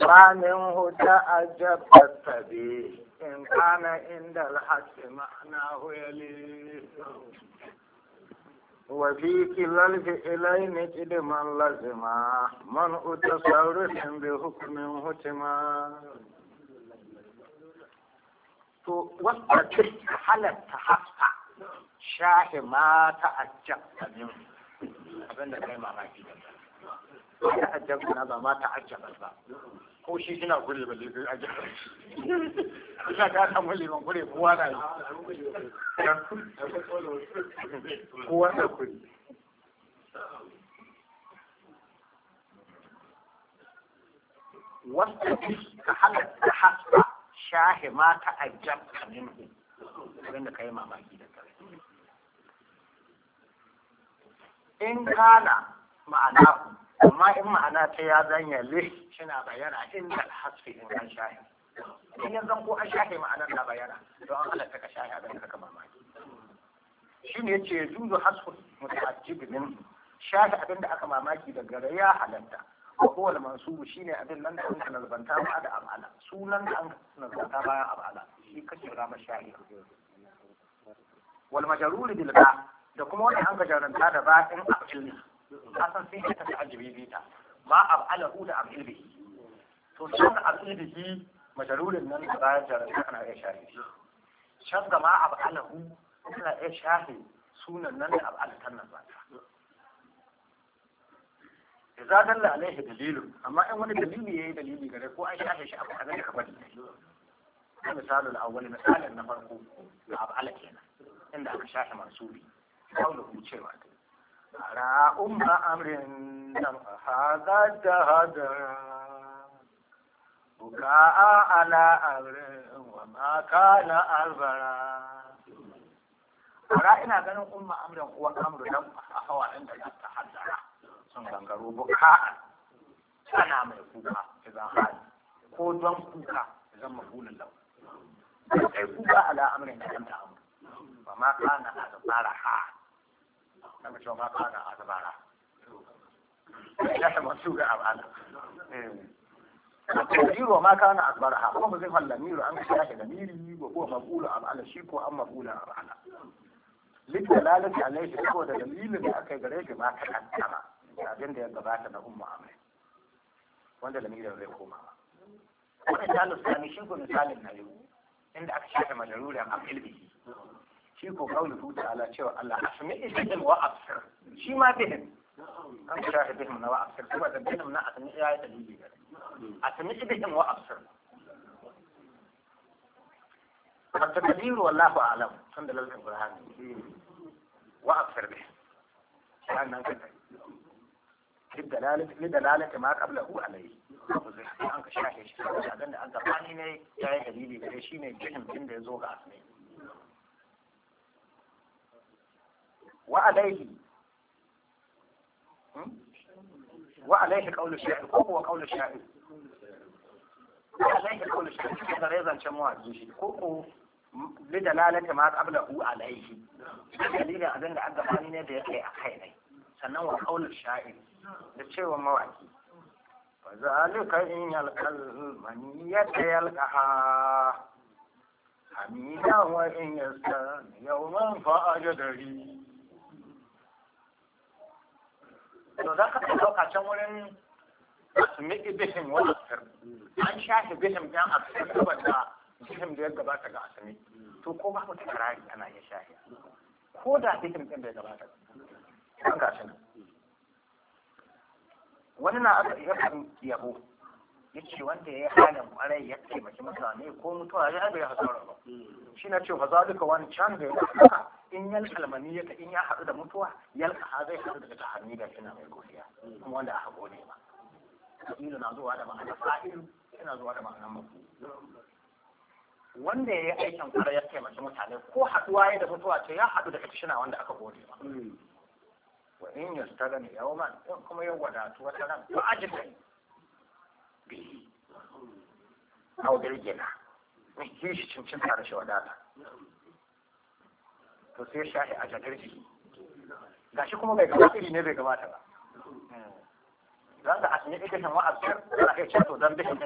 ومنه تعجبت التبيه إن كان عند الحق معناه يليه وفي كلا الفئلين قدما لزما منع تصرف بحكم هتما to wasta ce halatta hafsa shahi ma ta'ajjabta min abin da kai mamaki da ta'ajjabta na ba ma ta'ajjaba ba ko shi kina gure ba le ajjaba ina ka samu liman gure kowa na yi kowa na kuri wasta ce ka halatta hafsa shahi ma ta'ajjabta min abin da kai mamaki da kai in kana ma'ana amma in ma'ana ta ya zanya le shina bayana inda alhasfi in an shahi in ya zan ko an shahi ma'anar na bayana don an halatta ka shahi abin da ka mamaki shi ne ce juzu hasfu muta'ajjib min shahi abin da aka mamaki da gare ya halatta ko huwa al-mansubu shine abin nan da an nazbanta ba da amala sunan da an nazbanta bayan amala shi kake rama shahi wal majrur bil ba da kuma wani an gajaranta da ba in afil ne kasan sai ka ta'ajjibi bita ma af'alahu da afil bihi to sun afil bihi majrurin nan da bayan jaranta ana iya shahi shan ga ma af'alahu ana iya shahi sunan nan da af'alatan nan ba idza dalla alaihi dalilu amma in wani dalili yayi dalili gare ko an shafe shi abu kaza ka bari misalul awwal misalin na farko da af'ala kenan inda aka shafe mansubi قوله cewa ara umma amrin nan hada jahada buka'a ala amrin wa ma kana albara ara ina ganin umma amrin uwa amru nan a hawa inda ta haddara sun gangaro buka'a tana mai kuka idan hali ko don kuka idan mafulun lau sai kuka ala amrin da kanta amru wa ma kana albara ha kama cewa ma kana a zabara ya ta masu ga abana tafsiru ma kana akbaraha kuma ba zai falla miru an kashe shi da miri ko ko maqulu abala shi ko an maqulu abala lidalalati alaihi saboda dalilin da aka yi gare shi ma ta kaddama abin da ya gabata na umma amai wanda lamirin zai koma wannan dalil sani shi ko misalin na yau inda aka shafe majarurin a ilbihi shi ko kauli huta ala cewa Allah asmi ibihim wa absir shi ma bihim an shafe bihim na wa absir kuma da bihim na asmi ya yi dalili gare asmi ibihim wa absir التقدير والله أعلم الحمد لله القرآن وأبصر به لأن للدلالة لدلالة ما قبله عليه an ka shafe shi saboda abin da an gabani ne ya yi dalili gare shi ne jihin din da ya zo ga asmi wa alaihi wa alaihi qawlu sha'ir ko kuwa qawlu sha'ir wa alaihi qawlu sha'ir da zai zance mawaƙi shi ko ko lidalalati ma qablahu alaihi dalilin abin da an gabani ne da ya kai a kai ne sannan wa qawlu sha'ir da cewa mawaƙi فذلك إن يلقى المنية يلقاها حميدا وإن يستن يوما فأجدري to za ka ɗauka can wurin asmi bihim wani asir an shafe bihim ɗan asir saboda bihim da ya gabata ga asmi to ko ba mutum karari ana iya shafe ko da bihim ɗin da ya gabata an gashi nan wani na aka iya kan yabo ya ce wanda ya yi halin kwarai ya taimaki mutane ko mutuwa ya bai hasara ba shi na ce fa za duka wani can da ya haka in yal kalmani ya in ya haɗu da mutuwa yal ha zai haɗu daga tahani da ina mai godiya kuma wanda aka gode ba ilu na zuwa da ma'ana fa'ilu yana zuwa da ma'anar mafu wanda ya yi aikin kwarai ya taimaki mutane ko haɗuwa ya da mutuwa ce ya haɗu da kashina wanda aka gode ba wa in yastagani yawman in kuma ya wadatu wata ran to ajin bihi aw dirgina in shi shi cincin tare shi wadata to sai shahi a jadirji gashi kuma bai gabata iri ne bai gabata ba za ka asmi ikihin wa'azir za ka ce to dan bihin